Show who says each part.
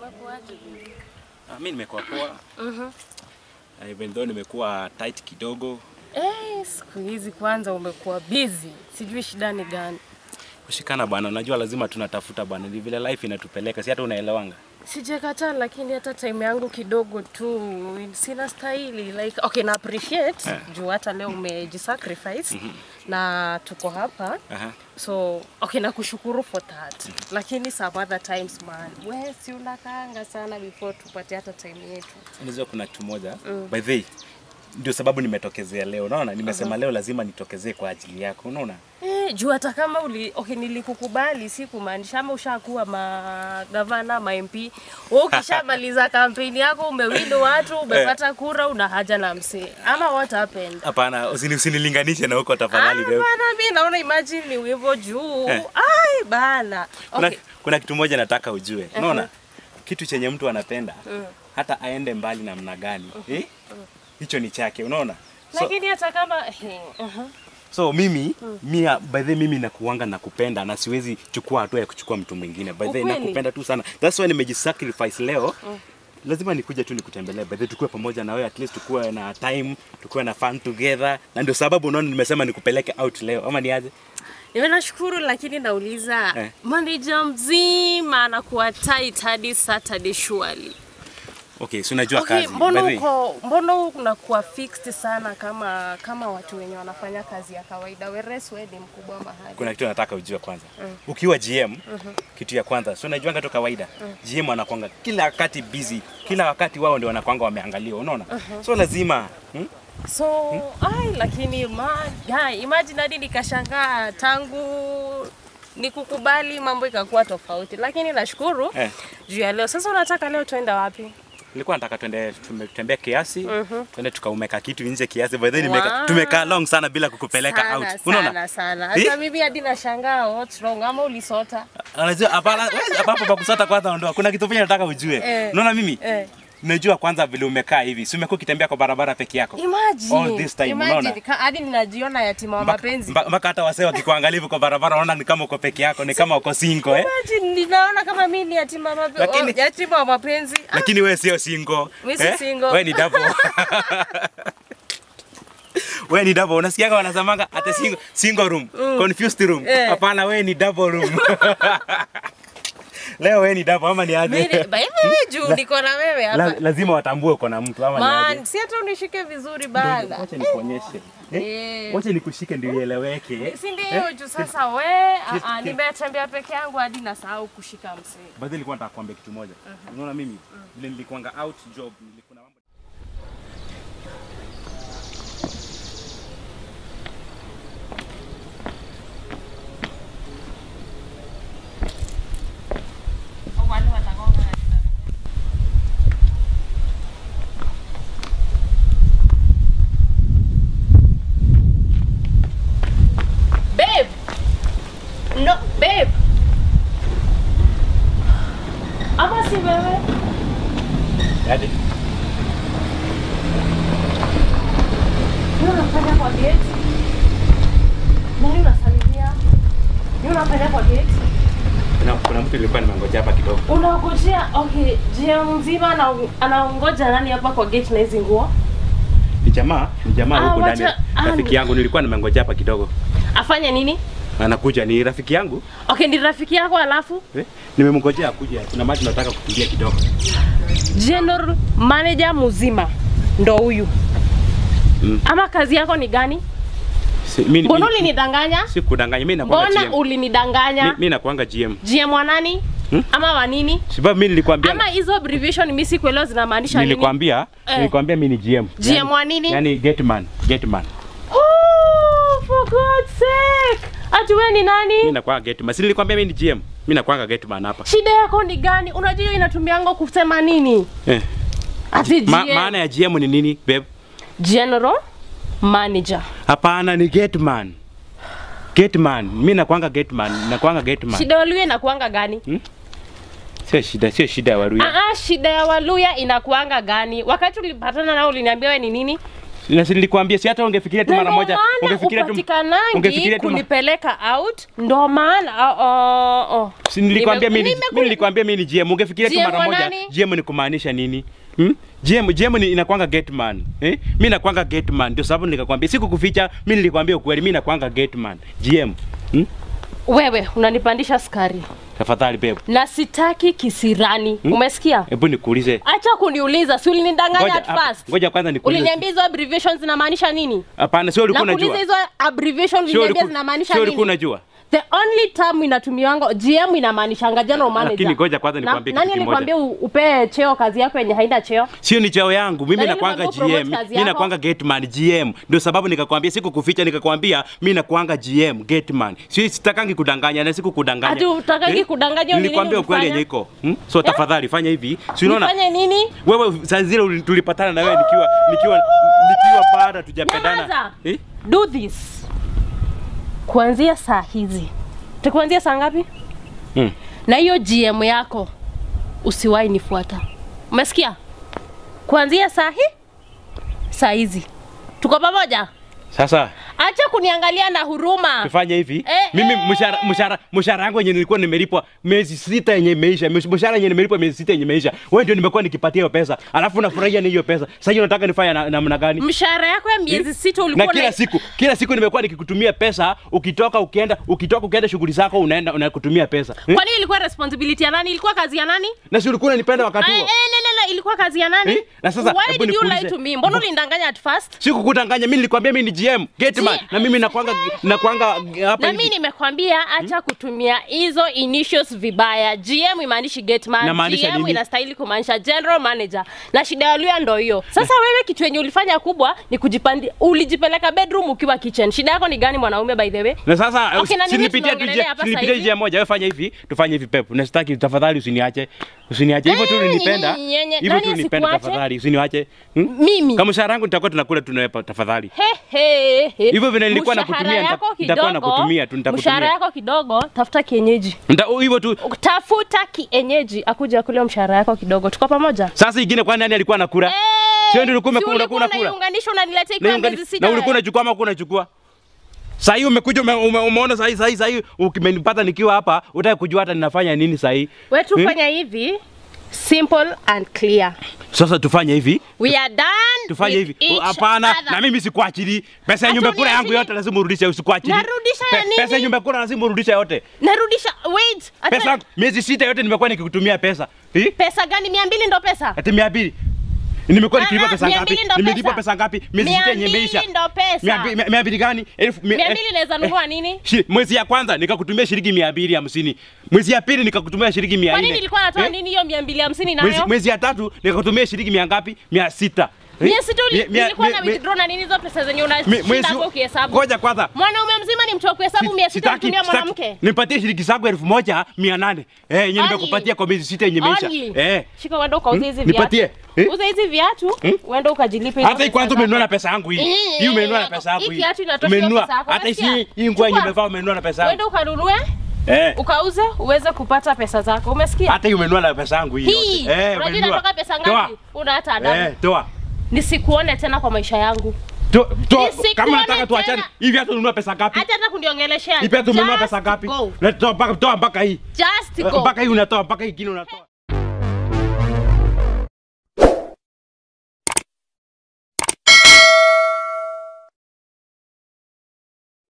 Speaker 1: Umekuaje bibi?
Speaker 2: Ah, mi nimekuwa poa.
Speaker 1: Mhm.
Speaker 2: Uh, even though nimekuwa tight kidogo.
Speaker 1: Eh, siku hizi kwanza umekuwa busy. Sijui shida ni gani.
Speaker 2: Kushikana bwana, unajua lazima tunatafuta bwana, ni vile life inatupeleka, si hata unaelewanga.
Speaker 1: Sijakataa lakini hata time yangu kidogo tu sina stahili like okay na appreciate
Speaker 2: Eh.
Speaker 1: juu hata leo umejisacrifice na tuko hapa
Speaker 2: Aha.
Speaker 1: so okay nakushukuru for that lakini some other times man we si unakaanga sana before tupate hata time yetu
Speaker 2: Unajua kuna kitu moja. By the way, ndio sababu nimetokezea leo. Unaona? Nimesema leo lazima nitokezee kwa ajili yako. Unaona?
Speaker 1: Eh, juu hata kama uli, okay, nilikukubali si kumaanisha ama ushakuwa magavana ma MP wewe ukishamaliza kampeni yako umewinda watu umepata kura una haja na msee ama what happened?
Speaker 2: Hapana, usini, usinilinganishe na huko tafadhali.
Speaker 1: Ah,
Speaker 2: babe.
Speaker 1: bana mimi naona imagine ni hivyo juu.
Speaker 2: Eh.
Speaker 1: Ai bana.
Speaker 2: Kuna,
Speaker 1: Okay.
Speaker 2: kuna kitu moja nataka ujue. Unaona? Kitu chenye mtu anapenda hata aende mbali namna gani, eh? Hicho ni chake, unaona? So,
Speaker 1: Lakini hata kama eh, uh-huh.
Speaker 2: So mimi mia by the way, mimi nakuanga nakupenda na siwezi chukua hatua ya kuchukua mtu mwingine. By the way,
Speaker 1: Ukweli?
Speaker 2: nakupenda tu sana. That's why nimejisacrifice leo. Lazima nikuje tu nikutembelee. By the way, tukue pamoja na wewe at least tukue na time, tukue na fun together. Na ndio sababu unaona nimesema nikupeleke out leo. Ama niaje?
Speaker 1: Niwe nashukuru lakini nauliza
Speaker 2: Eh.
Speaker 1: manager mzima anakuwa tight hadi Saturday surely.
Speaker 2: Okay, si unajua
Speaker 1: Okay,
Speaker 2: kazi. By
Speaker 1: mbona
Speaker 2: the way,
Speaker 1: uko mbona unakuwa fixed sana kama kama watu wenye wanafanya kazi ya kawaida whereas wewe ni mkubwa mahali.
Speaker 2: kuna kitu nataka ujue kwanza. Ukiwa GM, kitu ya kwanza, si unajuanga tu kawaida. GM anakuanga kila wakati busy. Kila wakati wao ndio wanakuanga wameangaliwa, unaona? So lazima hmm?
Speaker 1: So, ai lakini ma, guy, imagine hadi nikashangaa tangu nikukubali mambo ikakuwa tofauti, lakini nashukuru
Speaker 2: Eh.
Speaker 1: juu ya leo. Sasa unataka leo tuende wapi?
Speaker 2: Nilikuwa nataka tuende tutembee kiasi,
Speaker 1: Mhm.
Speaker 2: tuende tukaumeka kitu nje kiasi. By the way,
Speaker 1: Wow.
Speaker 2: nimeka- tumekaa long sana bila kukupeleka
Speaker 1: sana,
Speaker 2: out.
Speaker 1: Sana,
Speaker 2: Unaona?
Speaker 1: sana. Hata
Speaker 2: Eh?
Speaker 1: mimi hadi nashangaa what's wrong ama ulisota?
Speaker 2: Unajua hapana, wewe hapo pa kusota kwanza ondoa. Kuna kitu pia nataka ujue.
Speaker 1: Eh.
Speaker 2: Unaona mimi?
Speaker 1: Eh.
Speaker 2: Najua kwanza vile umekaa hivi. Si umekuwa ukitembea kwa barabara peke yako.
Speaker 1: Imagine.
Speaker 2: All this time,
Speaker 1: Imagine,
Speaker 2: unaona?
Speaker 1: ka- hadi ninajiona yatima wa
Speaker 2: Mpaka-
Speaker 1: mapenzi.
Speaker 2: mpa- Mpaka hata wasee wakikuangalia hivi kwa barabara wanaona ni kama uko peke yako, ni kama uko single eh.
Speaker 1: Imagine, ninaona kama mimi ni yatima wa mapenzi.
Speaker 2: Lakini-
Speaker 1: oh, yatima wa mapenzi. Ah,
Speaker 2: Lakini wewe sio single.
Speaker 1: Mimi si single.
Speaker 2: Wewe ni double. Wewe ni double. Unasikiaga wanasemanga ate single, single room, confused room.
Speaker 1: Eh.
Speaker 2: Hapana, wewe ni double room. Leo wewe ni double ama ni aje?
Speaker 1: Mimi by the way, juu niko na wewe hapa.
Speaker 2: La, lazima watambue uko na mtu ama ni aje?
Speaker 1: Man, si hata unishike vizuri bana.
Speaker 2: Wacha nikuonyeshe. Eh?
Speaker 1: Eh.
Speaker 2: Wacha nikushike ndio ieleweke.
Speaker 1: Si ndio juu sasa we, ah, ah, nimetembea peke yangu hadi nasahau kushika msee.
Speaker 2: Baadhi nilikuwa nataka kuambia kitu moja. Unaona mimi vile nilikuanga out job nilikuwa na mambo
Speaker 1: Babe. No, babe. Ama si wewe?
Speaker 2: Yaani,
Speaker 1: Nini unafanya kwa gate? Nani unasalimia? Nini unafanya kwa gate?
Speaker 2: kuna, kuna mtu nilikuwa nimengoja hapa kidogo.
Speaker 1: Unangojea, okay, jia mzima ana- anaongoja nani hapa kwa gate na hizi nguo?
Speaker 2: Ni jamaa, ni jamaa
Speaker 1: Ah,
Speaker 2: huko ndani.
Speaker 1: wacha- ah,
Speaker 2: Rafiki yangu nilikuwa nimengoja hapa kidogo.
Speaker 1: Afanye nini?
Speaker 2: Anakuja ni rafiki yangu.
Speaker 1: Okay, ni rafiki yako alafu
Speaker 2: Eh? Nimemngojea akuje. Kuna maji nataka kukimbia kidogo.
Speaker 1: general manager mzima ndo huyu.
Speaker 2: Mm.
Speaker 1: Ama kazi yako ni gani?
Speaker 2: Si, mimi
Speaker 1: Mbona
Speaker 2: mimi-
Speaker 1: ulinidanganya?
Speaker 2: si kudanganya mimi nakuanga
Speaker 1: Mbona
Speaker 2: GM.
Speaker 1: ulinidanganya?
Speaker 2: Mimi nakuanga GM.
Speaker 1: GM wa nani?
Speaker 2: Hmm?
Speaker 1: Ama wa nini?
Speaker 2: Sababu mimi nilikwambia
Speaker 1: Ama hizo abbreviation mimi sikuelewa zinamaanisha nini?
Speaker 2: nilikwambia
Speaker 1: Eh.
Speaker 2: nilikwambia mimi ni GM.
Speaker 1: GM wa nini?
Speaker 2: Yaani getman, getman.
Speaker 1: Oh, for God's sake. Ati wewe ni nani?
Speaker 2: Mimi nakuanga getman. Si nilikwambia mimi ni GM. Mimi nakuanga getman hapa.
Speaker 1: Shida yako ni gani? Unajua hiyo inatumiango kusema nini?
Speaker 2: Eh.
Speaker 1: Ati
Speaker 2: Ma,
Speaker 1: GM.
Speaker 2: maana ya GM ni nini, babe?
Speaker 1: General Manager.
Speaker 2: Hapana, ni getman. Getman. Mimi nakuanga getman, nakuanga getman.
Speaker 1: Shida ya Waluya inakuanga gani?
Speaker 2: Sio shida, sio shida ya Waluya.
Speaker 1: Ah, ah, shida ya Waluya inakuanga gani? Wakati ulipatana nao uliniambia wewe ni nini?
Speaker 2: Na si nilikwambia si hata ungefikiria tu
Speaker 1: Na
Speaker 2: mara
Speaker 1: ndo
Speaker 2: moja,
Speaker 1: maana
Speaker 2: ungefikiria tu
Speaker 1: upatikanangi
Speaker 2: ungefikiria tu ma-
Speaker 1: kunipeleka out, ndo maana oh, oh, oh.
Speaker 2: Si nilikwambia
Speaker 1: Nime-
Speaker 2: mimi
Speaker 1: nimekuli-
Speaker 2: mimi nilikwambia mimi ni GM. Ungefikiria tu
Speaker 1: GM
Speaker 2: mara
Speaker 1: wa
Speaker 2: moja.
Speaker 1: nani?
Speaker 2: GM ni kumaanisha nini? Hmm? GM GM ni inakwanga gateman. Eh? Mimi nakwanga gateman. Ndio sababu nikakwambia sikukuficha, mimi nilikwambia ukweli, mimi nakwanga gateman. GM. Hmm?
Speaker 1: Wewe unanipandisha skari
Speaker 2: Tafadhali babe.
Speaker 1: na sitaki kisirani. Umesikia?
Speaker 2: Hebu nikuulize.
Speaker 1: Acha kuniuliza, si ulinidanganya
Speaker 2: Ngoja
Speaker 1: at
Speaker 2: hapa-
Speaker 1: first.
Speaker 2: ngoja kwanza nikuulize.
Speaker 1: Uliniambia hizo abbreviations zinamaanisha nini?
Speaker 2: Hapana, sio ulikuwa
Speaker 1: Nakuuliza
Speaker 2: unajua.
Speaker 1: hizo abbreviation
Speaker 2: Sio
Speaker 1: uliniambia
Speaker 2: ulikuwa
Speaker 1: zinamaanisha
Speaker 2: sio
Speaker 1: nini?
Speaker 2: ulikuwa unajua.
Speaker 1: The only term inatumiwanga GM inamaanishanga general manager.
Speaker 2: Lakini ngoja kwanza
Speaker 1: Na-
Speaker 2: nikwambie
Speaker 1: Nani
Speaker 2: kitu kimoja.
Speaker 1: alikwambia u- upee cheo kazi yako yenye haina cheo?
Speaker 2: Sio ni cheo yangu. Mimi
Speaker 1: Nani
Speaker 2: nakwanga
Speaker 1: alikwambia upromote
Speaker 2: GM.
Speaker 1: kazi
Speaker 2: Mimi
Speaker 1: yako?
Speaker 2: nakwanga gateman GM. Ndio sababu nikakwambia sikukuficha nikakwambia mimi nakwanga GM gateman. Sio sitakangi kudanganya na sikukudanganya.
Speaker 1: Ati utakangi kudanganya, ni
Speaker 2: Nilikwambia
Speaker 1: nini
Speaker 2: ukweli
Speaker 1: ulifanya?
Speaker 2: yenye iko. Hmm? So tafadhali fanya hivi. Si unaona?
Speaker 1: Nifanye nini?
Speaker 2: Wewe saa zile uli- tulipatana na wewe nikiwa nikiwa nikiwa bado tujapendana.
Speaker 1: Nyamaza.
Speaker 2: Eh?
Speaker 1: Do this. Kuanzia saa hizi. Tukuanzia saa ngapi?
Speaker 2: Hmm.
Speaker 1: Na hiyo GM yako usiwahi nifuata. Umesikia? Kuanzia saa hii saa hizi. Tuko pamoja?
Speaker 2: Sasa
Speaker 1: Acha kuniangalia na huruma.
Speaker 2: tufanye hivi
Speaker 1: Eh,
Speaker 2: mimi
Speaker 1: eh.
Speaker 2: mshahara mshahara mshahara yangu yenye nilikuwa nimelipwa miezi sita yenye imeisha msh- mshahara yenye nimelipwa miezi sita yenye imeisha wewe ndio nimekuwa nikipatia hiyo pesa alafu nafurahia na hiyo pesa sasa hiyo unataka nifanye na- namna gani
Speaker 1: Mshahara yako ya miezi sita ulikuwa
Speaker 2: na kila
Speaker 1: una-
Speaker 2: siku kila siku nimekuwa nikikutumia pesa ukitoka ukienda ukitoka ukienda shughuli zako unaenda unakutumia pesa eh?
Speaker 1: Kwani ilikuwa responsibility ya nani? Ilikuwa kazi ya nani?
Speaker 2: na si ulikuwa unanipenda wakati
Speaker 1: Eh,
Speaker 2: huo
Speaker 1: eh, lele, ilikuwa kazi ya nani?
Speaker 2: Eh, na sasa,
Speaker 1: Why
Speaker 2: hebu
Speaker 1: did you lie
Speaker 2: nikuulize.
Speaker 1: to me? Mbona ulinidanganya at first?
Speaker 2: sikukudanganya mimi nilikwambia mimi ni GM gateman
Speaker 1: Ji-
Speaker 2: na mimi nakwanga nakwanga hapa
Speaker 1: na mimi
Speaker 2: hivi
Speaker 1: nimekwambia acha kutumia hizo initials vibaya. GM imaanishi gateman,
Speaker 2: Inamaanisha
Speaker 1: GM
Speaker 2: nini?
Speaker 1: inastahili kumaanisha general manager, na shida ya Luya ndo hiyo. Sasa wewe kitu yenye ulifanya kubwa ni kujipandi, ulijipeleka bedroom ukiwa kitchen. Shida yako ni gani mwanaume by the way?
Speaker 2: na sasa
Speaker 1: Okay, na
Speaker 2: si
Speaker 1: nini
Speaker 2: nilipitia tu
Speaker 1: tunaongelelea
Speaker 2: njia
Speaker 1: hapa
Speaker 2: si nilipitia
Speaker 1: sasa
Speaker 2: njia moja wewe fanya hivi tufanye hivi pep na sitaki tafadhali usiniache usiniache hivyo tu
Speaker 1: Eh,
Speaker 2: ulinipenda
Speaker 1: nye- nye- nye-
Speaker 2: hivyo
Speaker 1: nani
Speaker 2: tu ulinipenda
Speaker 1: asikuache?
Speaker 2: tafadhali usiniache hmm?
Speaker 1: Mimi
Speaker 2: kama mshahara wangu nitakuwa tunakula tunawepa tafadhali
Speaker 1: He, he, he.
Speaker 2: Hivyo vile nilikuwa
Speaker 1: Mshahara
Speaker 2: nakutumia, nita-
Speaker 1: yako
Speaker 2: nitakuwa
Speaker 1: kidogo,
Speaker 2: nakutumia tu, nitakutumia.
Speaker 1: Mshahara yako kidogo, tafuta kienyeji.
Speaker 2: Nita- hivyo tu
Speaker 1: Tafuta kienyeji akuja kule mshahara yako kidogo. Tuko pamoja?
Speaker 2: sasa ingine kwani nani alikuwa nakula sio ndio ulikuwa umekula unakula unakula
Speaker 1: unaiunganisha unaniletea
Speaker 2: na
Speaker 1: ikiwa
Speaker 2: ungani-
Speaker 1: miezi sita.
Speaker 2: na ulikuwa unachukua ama ulikuwa unachukua Sasa hii umekuja ume, ume, umeona sasa hii sasa hii sasa hii ukimenipata nikiwa hapa utaki kujua hata ninafanya nini sasa hii.
Speaker 1: Wewe tufanya hivi simple and clear.
Speaker 2: Sasa tufanye hivi.
Speaker 1: We are done.
Speaker 2: Tufanye
Speaker 1: with
Speaker 2: hivi.
Speaker 1: each
Speaker 2: Hapana,
Speaker 1: other.
Speaker 2: na mimi sikuachili. Pesa ya
Speaker 1: Hata
Speaker 2: nyumba kula yangu
Speaker 1: uniachili.
Speaker 2: yote lazima urudishe, usikuachili.
Speaker 1: Narudisha ya nini?
Speaker 2: Pesa ya nyumba kula lazima urudishe yote.
Speaker 1: Narudisha wait. Ata,
Speaker 2: Pesa yangu miezi sita yote nimekuwa nikikutumia pesa. Hii?
Speaker 1: pesa gani? 200 ndo pesa.
Speaker 2: Ati mia mbili. Nimekuwa
Speaker 1: Ah,
Speaker 2: nikilipa
Speaker 1: ah,
Speaker 2: pesa
Speaker 1: mia
Speaker 2: ngapi?
Speaker 1: mbili ndo
Speaker 2: Nimelipa
Speaker 1: pesa.
Speaker 2: pesa ngapi? Miezi
Speaker 1: Mia
Speaker 2: sita yenye
Speaker 1: mbili
Speaker 2: imeisha.
Speaker 1: ndo pesa.
Speaker 2: Mia mbi- mia- mia mbili gani? Elfu mia-
Speaker 1: Mia
Speaker 2: eh,
Speaker 1: mbili naweza nunua nini?
Speaker 2: Shi, mwezi ya kwanza nikakutumia shilingi mia mbili hamsini. Mwezi ya pili nikakutumia shilingi mia
Speaker 1: Kwa
Speaker 2: nne.
Speaker 1: nini nilikuwa natoa
Speaker 2: Eh?
Speaker 1: nini hiyo 250
Speaker 2: Mwezi,
Speaker 1: nayo?
Speaker 2: mwezi ya tatu nikakutumia shilingi mia ngapi? Mia sita. Eh?
Speaker 1: Mia sita uli-
Speaker 2: Mia- mia-
Speaker 1: nilikuwa na
Speaker 2: mia-
Speaker 1: withdraw na nini hizo pesa zenye
Speaker 2: mia-
Speaker 1: unashinda
Speaker 2: mwezi-
Speaker 1: hapo ukihesabu.
Speaker 2: Ngoja kwanza.
Speaker 1: Mwanaume mzima ni mtu wa kuhesabu mia sita
Speaker 2: Sitaki-
Speaker 1: kutumia
Speaker 2: sitaki.
Speaker 1: mwanamke.
Speaker 2: Nipatie shilingi zangu elfu moja mia nane. Eh, yenye
Speaker 1: Only.
Speaker 2: nimekupatia kwa miezi sita yenye imeisha.
Speaker 1: Only.
Speaker 2: Eh.
Speaker 1: Shika uende ukauze hizi
Speaker 2: Hmm?
Speaker 1: viatu.
Speaker 2: Nipatie. Eh?
Speaker 1: Uza hizi viatu, uende ukajilipe. hizo
Speaker 2: Hata hii
Speaker 1: pesa
Speaker 2: kwanza
Speaker 1: zako.
Speaker 2: umenunua na pesa yangu hii.
Speaker 1: Eh,
Speaker 2: Hii umenunua na
Speaker 1: eh,
Speaker 2: pesa yangu
Speaker 1: hii
Speaker 2: hii.
Speaker 1: kiatu inatosha hiyo
Speaker 2: Umenunua.
Speaker 1: pesa yako,
Speaker 2: Hata hii
Speaker 1: unasikia?
Speaker 2: hii nguo yenye
Speaker 1: Chukua.
Speaker 2: nimevaa umenunua na pesa yangu.
Speaker 1: Uende ukanunue,
Speaker 2: Eh.
Speaker 1: ukauze, uweze kupata pesa zako. Umesikia?
Speaker 2: Hata hii umenunua na pesa yangu hii.
Speaker 1: Hii.
Speaker 2: yote. Eh,
Speaker 1: Unajua
Speaker 2: umenunua.
Speaker 1: inatoka pesa
Speaker 2: Toa.
Speaker 1: ngapi? Una hata adabu.
Speaker 2: Eh, toa.
Speaker 1: Nisikuone tena kwa maisha yangu.
Speaker 2: To- toa.
Speaker 1: Nisikuone
Speaker 2: Kama nataka tuachane,
Speaker 1: tena.
Speaker 2: hivi hata ununua pesa ngapi?
Speaker 1: Hata hata kuniongeleshea.
Speaker 2: Hivi hata umenunua
Speaker 1: Just
Speaker 2: pesa ngapi?
Speaker 1: go.
Speaker 2: Leta toa mpaka toa mpaka hii.
Speaker 1: Just
Speaker 2: Eh,
Speaker 1: go.
Speaker 2: Mpaka hii unatoa, mpaka hii kingine unatoa.